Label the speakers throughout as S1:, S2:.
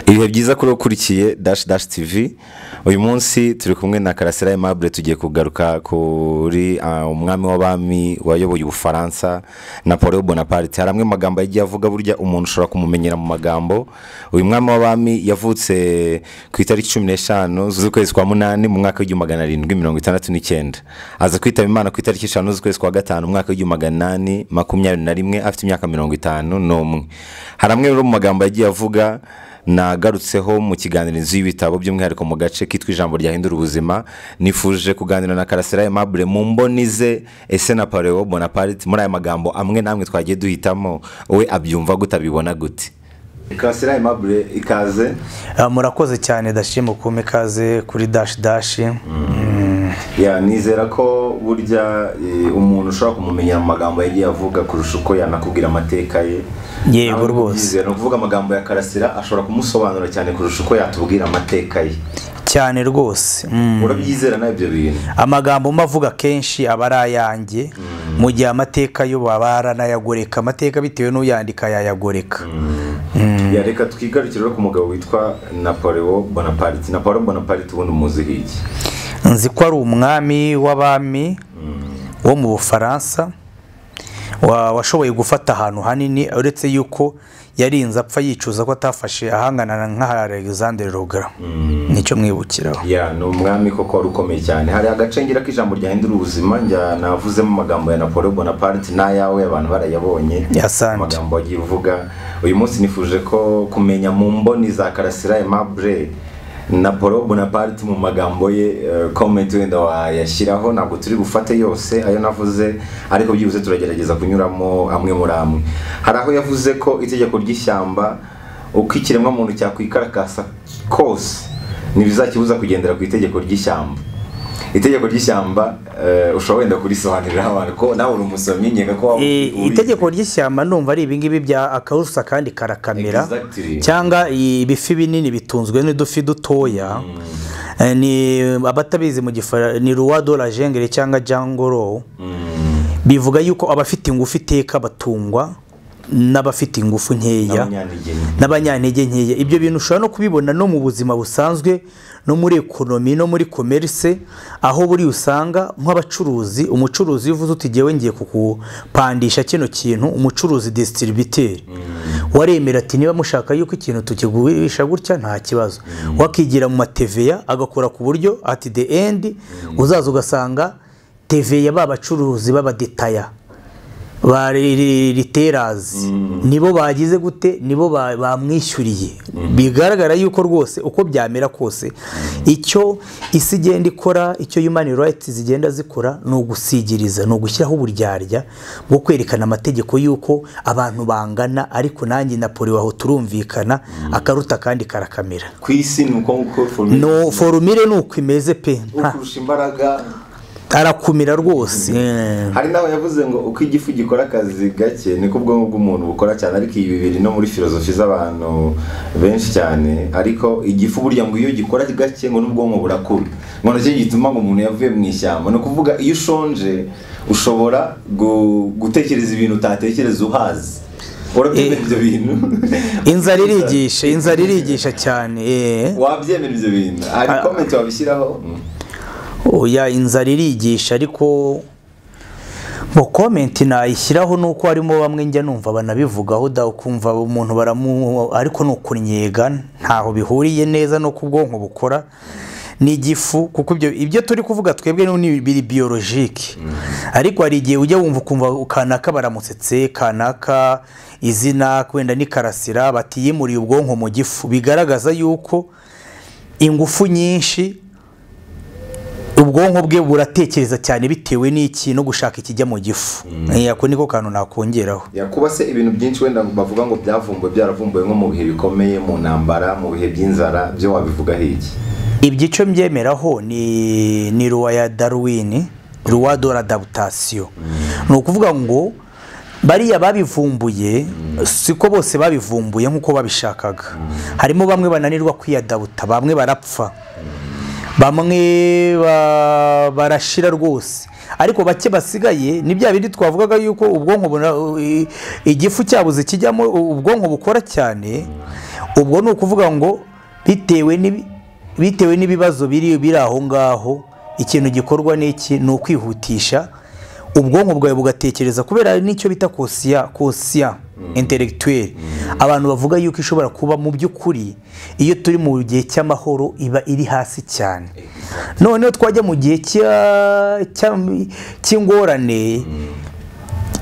S1: ibihe byiza kuri ukurikiye dashi dashi tivi uyu munsi turi kumwe na karasira aimable tugiye kugaruka kuri ah, umwami w'abami wayoboye ubufaransa napoleon bonaparte hari amwe mu magambo yagiye avuga burya umuntu ushobora kumumenyera mu magambo uyu mwami w'abami yavutse ku itariki cumi n'eshanu z'ukwezi kwa munani mu mwaka w'igihumbi magana arindwi mirongo itandatu n'icyenda aza kwitaba imana ku itariki eshanu z'ukwezi kwa gatanu mu mwaka w'igihumbi maganani makumyabiri na rimwe afite imyaka mirongo itanu n'umwe hari amwe rero mu magambo yagiye avuga nagarutseho mu kiganirizo y'ibitabo by'umwihariko mu gace kitwa ijambo ryahindura ubuzima nifuje kuganira na karasira aimable mu mboni ze ese na pareo bonaparte muri aya magambo amwe n'amwe twagiye duhitamo we abyumva gute abibona gute karasira aimable ikaze
S2: Ah, murakoze cyane dashimwe kumpa ikaze kuri dashi dashi
S1: ya nizera ko burya eh, umuntu ushobora kumumenyera mu magambo yagiye avuga kurusha uko yanakubwira amateka ye
S2: Yego
S1: Nawe
S2: rwose.
S1: ubyizera, ni ukuvuga amagambo ya karasira ashobora kumusobanura cyane kurusha uko yatubwira amateka ye
S2: cyane rwose Mm.
S1: urabyizera nawe ibyo bintu
S2: amagambo mbavuga kenshi aba ari ayanjye mu gihe amateka yo baba baranayagoreka amateka bitewe n'uyandika yayagoreka
S1: ya reka twigarukire rero ku mugabo witwa napoleon bonaparte napoleon bonaparte ubundi umuziho iki
S2: nzi ko ari umwami w'abami wo mu bufaransa wa- washoboye gufata ahantu hanini uretse yuko yarinze apfa yicuza ko atafashe ahangana nka alexander rogara nicyo mwibukiraho
S1: ya ni umwami koko wari ukomeye cyane hari agacengera k'ijambo ryahindura ubuzima njya navuzemo amagambo ya napoleon bonaparte n'ayawe abantu barayabonye
S2: yasanje
S1: amagambo agiye uvuga uyu munsi nifuje ko kumenya mu mboni za karasira aimable napoleon bonaparte mu magambo ye eh, comment wenda wayashyiraho ntabwo turi bufate yose ayo navuze ariko byibuze turagerageza kunyuramo amwe muri amwe hari aho yavuze ko itegeko ry'ishyamba uko ikiremwamuntu cyakwikarakaza kose ntibizakibuza kugendera ku itegeko ry'ishyamba itegeko ry'ishyamba eh, ushobora wenda kurisobanuriraho abantu ko nawe uri umusomyi nkeka ko waba
S2: Eh,
S1: ubizi.
S2: itegeko ry'ishyamba numva ari ibingibi bya akarusa kandi karakamera
S1: Exactly.
S2: cyangwa ibifi binini bitunzwe n'udufi dutoya Eh, ni abatabizi mu gifara ni ruwa do la jengere cyangwa jangoro bivuga yuko abafite ingufu iteka batungwa n'abafite ingufu nkeya
S1: N'abanyantege nke.
S2: n'abanyantege nkeya ibyo bintu ushobora no kubibona no mu buzima busanzwe no muri ekonomi no muri komerise aho buri usanga nk'abacuruzi umucuruzi iyo uvuze uti ngewe ngiye kukupandisha kino kintu umucuruzi disitiribiteri waremera ati niba mushaka yuko ikintu tukigurisha gutya nta kibazo wakigira mu mateveya agakora ku buryo ati de endi uzaza ugasanga teveya babacuruzi b'abadetaya ba ri- ri- riterazi nibo bagize gute nibo ba- bamwishyuriye bigaragara yuko rwose uko byamera kose icyo isi igenda ikora icyo human rights zigenda zikora ni ugusigiriza ni ugushyiraho uburyarya bwo kwerekana amategeko y'uko abantu bangana ariko nanjye na poli waho turumvikana akaruta kandi karakamera
S1: ku isi ni uko nguko formula
S2: no forumire ni uko imeze pe nta-
S1: ukurusha imbaraga
S2: arakumira rwose Eh.
S1: hari n'aho yavuze ngo uko igifu gikora akazi gake niko ubwonko bw'umuntu bukora cyane ariko ibi biri no muri filozofi z'abantu benshi cyane ariko igifu burya ngo iyo gikora gake ngo n'ubwonko burakura ngo nacyo gituma ngo umuntu yavuye mu ishyamba ni ukuvuga iyo ushonje ushobora gu- gutekereza ibintu utatekereza uhazi urabyemera ibyo bintu
S2: inzara irigisha inzara irigisha cyane eh.
S1: wabyemera ibyo bintu hari komenti wabishyiraho Mm.
S2: oya inzara irigisha ariko mu komenti nayishyiraho ni uko harimo bamwe njya numva banabivugaho da ukumva umuntu baramu ariko ni ukunyega ntaho bihuriye neza n'uko ubwonko bukora ni igifu kuko ibyo ibyo turi kuvuga twebwe ni biri biyolojike ariko hari igihe ujya wumva ukumva kanaka baramusetse kanaka izina wenda ni karasira batiyimuriye ubwonko mu gifu bigaragaza yuko ingufu nyinshi ubwonko bwe buratekereza cyane bitewe n'iki no gushaka ikijya mu gifu Eh, ako niko kantu nakongeraho
S1: Ya, kuba se ibintu byinshi wenda bavuga ngo byavumbuwe byaravumbuwe nko mu bihe bikomeye mu ntambara mu bihe by'inzara byo wabivugaho iki
S2: ibyo icyo mbyemeraho ni ni ruwa ya darwin ruwa do radabutasiyo ni ukuvuga ngo bariya babivumbuye siko bose babivumbuye nk'uko babishakaga harimo bamwe bananirwa kwiyadabuta bamwe barapfa bamwe ba- barashira rwose ariko bake basigaye ni bya bindi twavugaga yuko ubwonko buna- i- igifu cyabuze kijyamo ubwonko bukora cyane ubwo ni ukuvuga ngo bitewe n'ibi- bitewe n'ibibazo biri biri aho ngaho ikintu gikorwa n'iki ni ukwihutisha ubwonko bwawe bugatekereza kubera n'icyo bita kosiya kosiya intelectuelle abantu bavuga yuko ishobora kuba mu by'ukuri iyo turi mu gihe cy'amahoro iba iri hasi cyane noneho twajya mu gihe cya- cya- cy'ingorane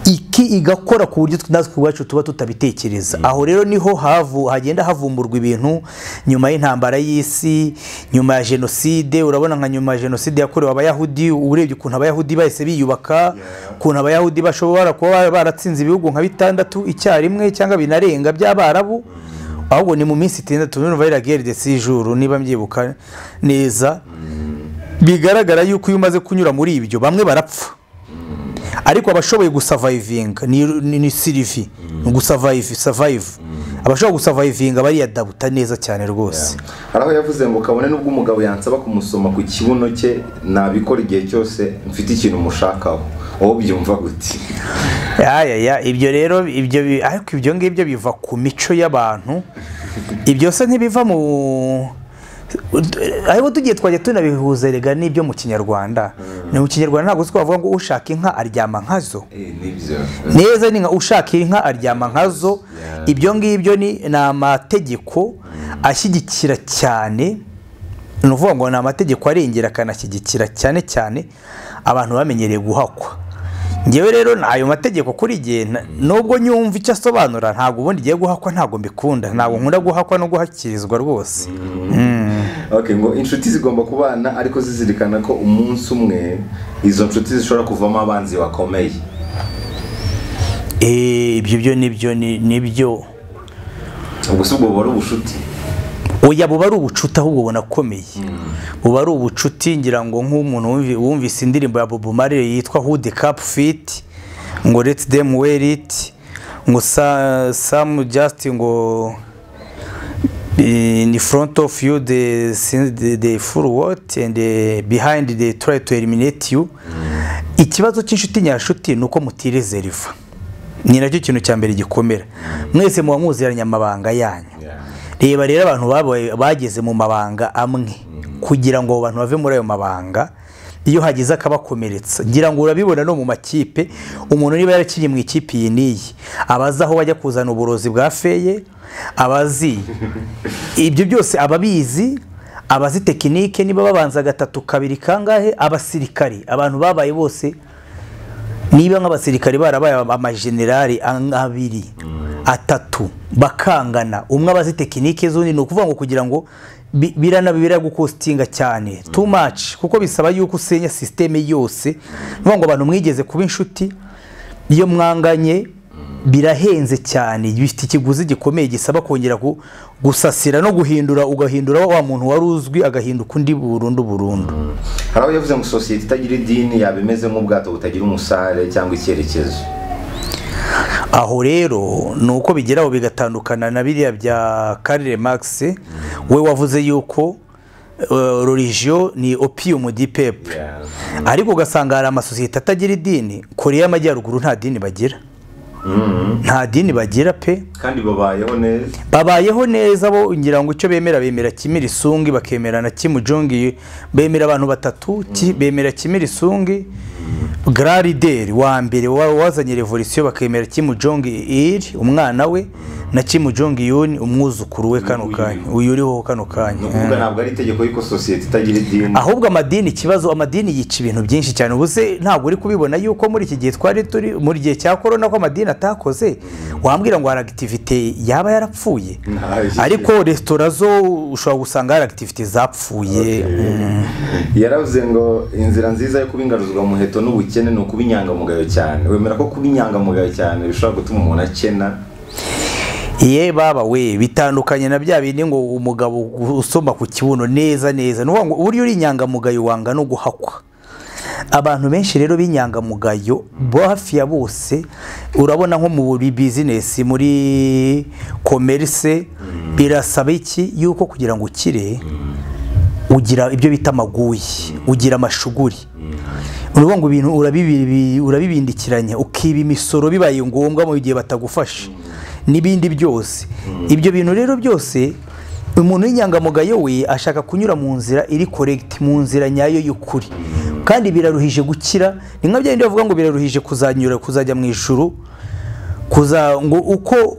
S2: iki igakora ku buryo natwe ubwacu tuba tutabitekereza aho rero niho havu hagenda havumburwa ibintu nyuma y'intambara y'isi nyuma ya jenoside urabona nka nyuma ya jenoside yakorewe abayahudi urebye ukuntu abayahudi bahise biyubaka ukuntu abayahudi bashobora kuba baratsinze ibihugu nka bitandatu icyarimwe cyangwa binarenga by'abarabu ahubwo ni mu minsi itandatu n'uruva ririya gere de sijuru niba mbyibuka neza bigaragara yuko iyo umaze kunyura muri ibyo bamwe barapfa ariko abashoboye gusavayivinga ni, ni, ni sirivi ni gusavayivi savayivu abashobora gusavayivinga bariya dabuta neza cyane rwose
S1: hari aho yavuze ngo kabone n'ubwo umugabo yansaba kumusoma ku kibuno cye nabikora igihe cyose mfite ikintu mushakaho wowe byumva gute
S2: ayaya ibyo rero ibyo bi- ariko ibyo ngibyo biva ku mico y'abantu ibyo se ntibiva mu ariko tugiye twajya tunabihuza rega n'ibyo mu kinyarwanda ni mu kinyarwanda ntabwo twavuga ngo ushaka inka aryama nkazo
S1: nibyo
S2: neza ni nka ushaka inka aryama nkazo ibyo ngibyo ni ni amategeko ashyigikira cyane ni ukuvuga ngo ni amategeko arengera akanashyigikira cyane cyane abantu bamenyereye guhakwa ngewe rero ni ayo mategeko kuri jye na- nubwo nyumva icyo asobanura ntabwo ubundi igiye guhakwa ntabwo mbikunda ntabwo nkunda guhakwa no guhakirizwa rwose
S1: ok ngo inshuti zigomba kubana ariko zizirikana ko umunsi umwe izo nshuti zishobora kuvamo abanzi bakomeye
S2: Eh, ibyo byo nibyo ni- nibyo
S1: ubwo si ubwo buba ari ubushuti
S2: oya buba ari ubucuti ahubwo bunakomeye buba ari ubucuti ngira ngo nk'umuntu wumvi- wumvise indirimbo ya Bob Marley yitwa Who the Cup Fit ngo Let them wear it ngo sa- Sam just ngo eh, in front of you the the, the full what and eh, behind they try to eliminate you ikibazo cy'inshuti nyashuti ni uko mutirezeriva ni nacyo kintu cya mbere gikomera mwese muba muziranye amabanga yanyu reba rero abantu babaye- bageze mu mabanga amwe kugira ngo abo bantu bave muri ayo mabanga iyo hagize akabakomeretsa ngira ngo urabibona no mu makipe umuntu niba yarakiriye mu ikipe iyi n'iyi aba azi aho bajya kuzana uburozi bwa feye aba azi ibyo byose aba abizi abazi tekinike niba babanza gatatu kabiri kangahe abasirikari abantu babaye bose niba nk'abasirikare barabaye amajenerali an- abiri atatu bakangana umwe abazi tekinike z'undi ni ukuvuga ngo kugira ngo bi- biranabibera gukostinga cyane too much kuko bisaba yuko usenya sisiteme yose ni ukuvuga ngo abantu mwigeze kuba inshuti iyo mwanganye birahenze cyane bifite ikiguzi gikomeye gisaba kongera ku- gusasira no guhindura ugahindura wa muntu wari uzwi agahinduka undi burundu burundu
S1: hari aho yavuze ngo sosiyete itagira idini yaba imeze nk'ubwato butagira umusare cyangwa icyerekezo
S2: aho rero ni uko bigeraho bigatandukana na biriya bya karire magisi we wavuze yuko rorigio ni opiyumu di pepe ariko ugasanga hari amasosiyete atagira idini koreya y'amajyaruguru nta dini bagira nta dini bagira pe
S1: kandi babayeho neza
S2: babayeho neza bo ngira ngo icyo bemera bemera kimiri sungi bakemera na kimujongi bemera abantu batatu ki- bemera kimiri sungi grarideri wa mbere wa- wazanye revolisiyo bakemera kimujongi iri umwana we na kimujongi yuni umwuzukuru we kano kanya uyu uriho kano
S1: ni
S2: kanya
S1: ukuvuga ntabwo ari itegeko y'uko sosiyete itagira idini
S2: ahubwo amadini ikibazo amadini yica ibintu byinshi cyane ubu se ntabwo uri kubibona yuko muri iki gihe twari turi muri gihe cya korona ko amadini atakoze wambwira ngo hari agitivite yaba yarapfuye
S1: Ntayo.
S2: ariko resitora zo ushobora gusanga hari agitivite zapfuye Mm.
S1: yaravuze ngo inzira nziza yo kuba ingaruzwa muheto n'ubukene ni ukuba inyangamugayo cyane wemera ko kuba inyangamugayo cyane bishobora gutuma umuntu akena
S2: ye baba we bitandukanye na bya bindi ngo umugabo usoma ku kibuno neza neza ni ukuvuga ngo uburyo uri inyangamugayo wanga no guhakwa abantu benshi rero b'inyangamugayo bo hafi ya bose urabona nko muri bizinesi muri komerisi birasaba iki yuko kugira ngo ukire ugira ibyo bita amaguyi ugira amashuguri uruvuga ngo ibintu urabibi- urabibindikiranya ukiba imisoro bibaye ngombwa mu gihe batagufashe n'ibindi byose ibyo bintu rero byose umuntu w'inyangamugayo we ashaka kunyura mu nzira iri koregiti mu nzira nyayo y'ukuri kandi biraruhije gukira ni nka byabindi bavuga ngo biraruhije kuzanyura kuzajya mu ijuru kuza ngo uko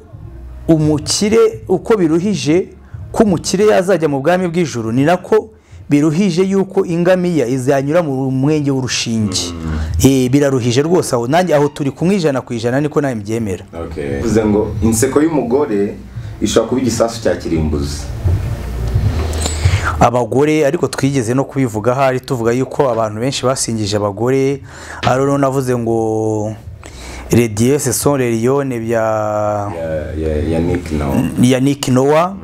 S2: umukire uko biruhije ko umukire yazajya mu bwami bw'ijuru ni nako biruhije yuko ingamiya izanyura mu mwenge w'urushinge Eh, biraruhije rwose aho nanjye aho turi kumwe ijana ku ijana niko nawe mbyemera
S1: bivuze ngo inseko y'umugore ishobora kuba igisasu cya kirimbuzi
S2: abagore ariko twigeze no kubivuga ahari tuvuga yuko abantu benshi basingije abagore hari uno navuze ngo rediyese sonreriyone bya
S1: Ya- ya- ya nick nawe
S2: yannick nowa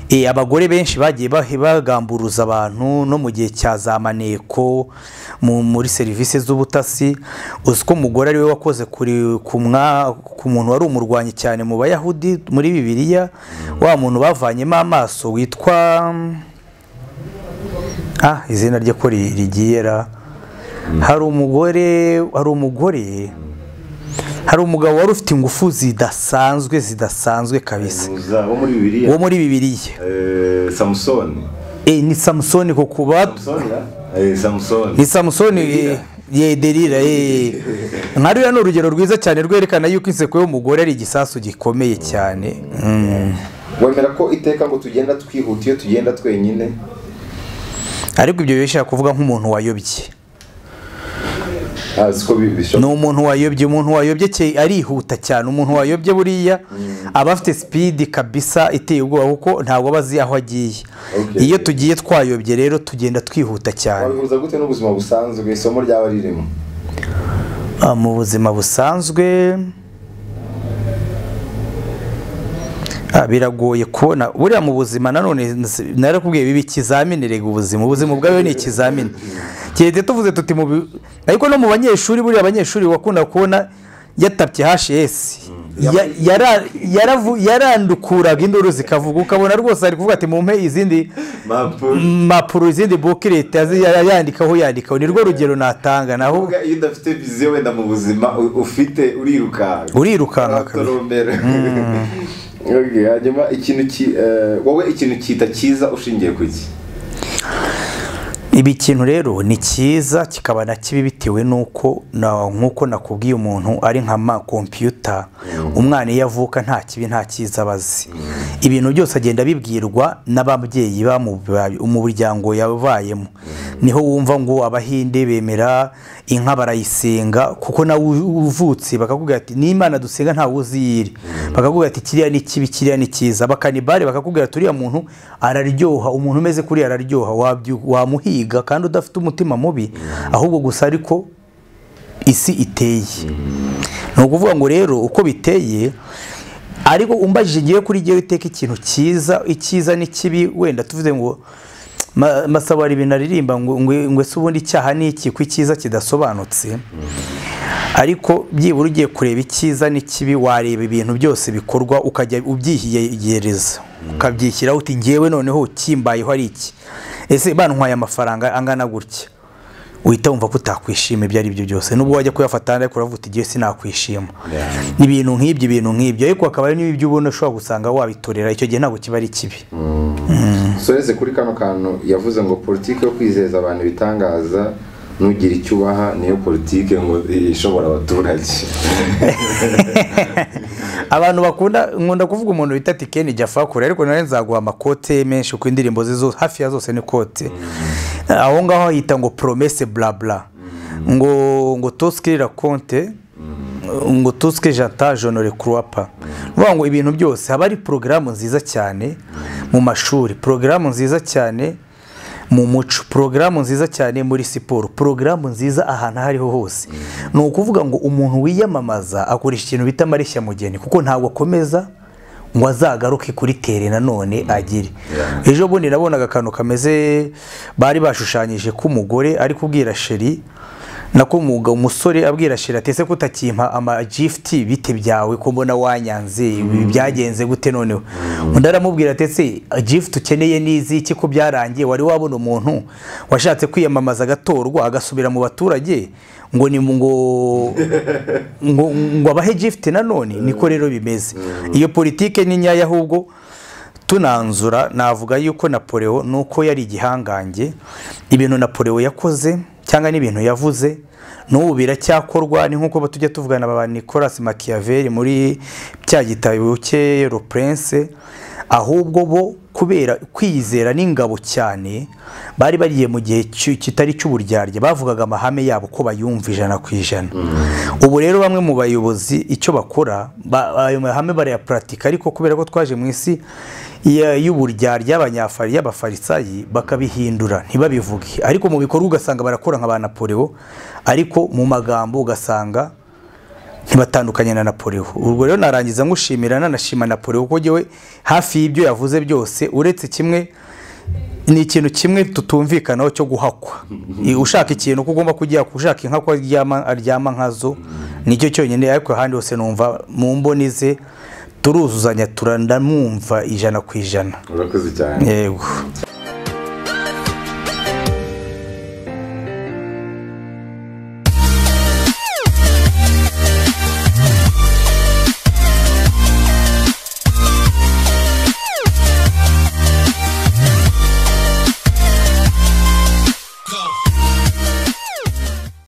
S2: Eh, abagore benshi bagiye bah- bagamburuza abantu no mu gihe cya za maneko mu- muri serivisi z'ubutasi uzi ko umugore ari we wakoze kuri- ku mwa- ku muntu wari umurwanyi cyane mu bayahudi muri bibiliya wa muntu bavanyemo amaso witwa ah, izina rye ko ri- rigiye ra hari umugore hari umugore hari umugabo wari ufite ingufu zidasanzwe zidasanzwe kabisa
S1: Muza wo muri bibiliya
S2: wo muri bibiliya
S1: Eh, samusoni
S2: Eh, ni samusoni ku kuba
S1: samusoni ya? Eh, samusoni
S2: ni samusoni eh, ye derira eh. nka ruriya ni urugero rwiza cyane rwerekana yuko inseko y'umugore ari igisasu gikomeye cyane Mm.
S1: wemera ko iteka ngo tugenda twihuta iyo tugenda twenyine
S2: ariko ibyo bishaka kuvuga nk'umuntu wayobye
S1: Ah, siko bi-
S2: ni
S1: bishobora
S2: umuntu wayobye umuntu wayobye ke- arihuta cyane umuntu wayobye buriya aba afite sipidi kabisa iteye ubwoba kuko ntabwo aba azi aho agiye
S1: Okay.
S2: iyo tugiye twayobye rero tugenda twihuta cyane
S1: wabihuza gute n'ubuzima busanzwe isomo ryaba ririmo
S2: Ah, mu buzima busanzwe ah, biragoye kubona buriya mu buzima nanone nzi- narakubwiye biba ikizamini rega ubuzima ubuzima ubwawe ni ikizamini kigeze tuvuze tuti mu bi- ariko no mu banyeshuri buriya abanyeshuri wakunda kubona yatabye hs Ya- yara- yaravu- yarandukuraga induru zikavuga ukabona rwose ari kuvuga ati mumpe izindi mpapuro izindi buki leta yazi- yandikaho yandikaho ni rwo rugero natanga naho
S1: Kuvuga iyo udafite viziyo wenda mu buzima u- ufite urirukanka
S2: Urirukanka kabisa.
S1: akatorombera Okay, hanyuma ikintu ki eh, wowe ikintu kita cyiza ushingiye ku iki
S2: ibi kintu rero ni cyiza kikaba na kibi bitewe n'uko na- nk'uko nakubwiye umuntu ari nka ma kompiyuta umwana iyo avuka nta kibi nta cyiza aba azi ibintu byose agenda abibwirwa n'ababyeyi bamuba- mu muryango yabayemo niho wumva ngo abahinde bemera inka barayisenga kuko nawe u- uvutse bakakubwira ati n'imana dusenga ntawe uzi iyo iri bakakubwira ati kiriya ni kibi kiriya ni cyiza bakanibare bakakubwira ati uriya muntu araryoha umuntu umeze kuriya araryoha wabyu- wamuhiga kandi udafite umutima mubi ahubwo gusa ariko isi iteye ni ukuvuga ngo rero uko biteye ariko umbajije ngewe kuri ngewe iteka ikintu cyiza icyiza n'ikibi wenda tuvuze ngo "Ma- masabo hari ibintu aririmba ngo ngwe- ngwe se ubundi icyaha ni iki ko icyiza kidasobanutse ariko byibura ugiye kureba icyiza n'ikibi wareba ibintu byose bikorwa ukajya ubyihigereza ukabyishyiraho uti ngewe noneho kimbayeho ari iki ese bantwaye amafaranga angana gutya uhita wumva ko utakwishima ibyo ari byo byose nubwo wajya kuyafata ariko uravuga uti igihe sinakwishima
S1: Yeah.
S2: ibintu nk'ibyo ibintu nk'ibyo ariko hakaba hari n'ibyo ubona ushobora gusanga wabitorera icyo gihe ntabwo kiba ari kibi
S3: soreze kuri kano kantu yavuze ngo politiki yo kwizeza abantu ibitangaza nugira icyo ubaha niyo politiki ngo ishobora abaturage
S2: abantu bakunda nkunda kuvuga umuntu bita ati keni jya fakure ariko nawe nzaguha amakote menshi ku indirimbo ze zose hafi ya zose ni kote aho ngaho hahita ngo promese blabla ngo ngo tosikirira konte ngo tuske jata jonore kuruwapa vuga ngo ibintu byose haba hari porogaramu nziza cyane mu mashuri porogaramu nziza cyane mu muco porogaramu nziza cyane muri siporo porogaramu nziza ahantu aho ariho hose ni ukuvuga ngo umuntu wiyamamaza akoresha ikintu bita amareshya mugeni kuko ntabwo akomeza ngo azagaruke kuri tere nanone agire ejo bundi nabonaga akantu kameze bari bashushanyije k'umugore ari kubwira sheri nako umuga umusore abwira sheri ati ese ko utakimpa amagifuti bite byawe ko mbona wanyanze ibi byagenze gute noneho undi aramubwira ati ese gifuti ukeneye n'iziki ko byarangiye wari wabona umuntu washatse kwiyamamaza agatorwa agasubira mu baturage ngo ni ngo ngo ngo abahe gifuti nanone niko rero bimeze iyo politike ni nyayo ahubwo tunanzura navuga yuko napoleon nuko yari igihangange ibintu napoleon yakoze cyangwa n'ibintu yavuze n'ubu biracyakorwa ni nk'uko tujya tuvugana ba nicolas makiyaveri muri cya gitabo cye rupurense ahubwo bo kubera kwizera n'ingabo cyane bari bagiye mu gihe kitari cy'uburyarya bavugaga amahame yabo ko bayumva ijana ku ijana ubu rero bamwe mu bayobozi icyo bakora ayo mahame barayaparatika ariko kubera ko twaje mu isi y'uburyarya y'abafarisayi bakabihindura ntibabivuge ariko mu bikorwa ugasanga barakora nka ba napoleon ariko mu magambo ugasanga ntibatandukanye na napoleon ubwo rero narangiza ngushimira nanashima napoleon kuko ngewe hafi y'ibyo yavuze byose uretse kimwe ni ikintu kimwe tutumvikanaho cyo guhakwa ushaka ikintu ko ugomba kujya ushaka inka ko aryama nkazo nicyo cyonyine ariko ahandi hose numva mu mboni ze turuzuzanya turandamwumva ijana ku ijana
S3: urakoze cyane
S2: yego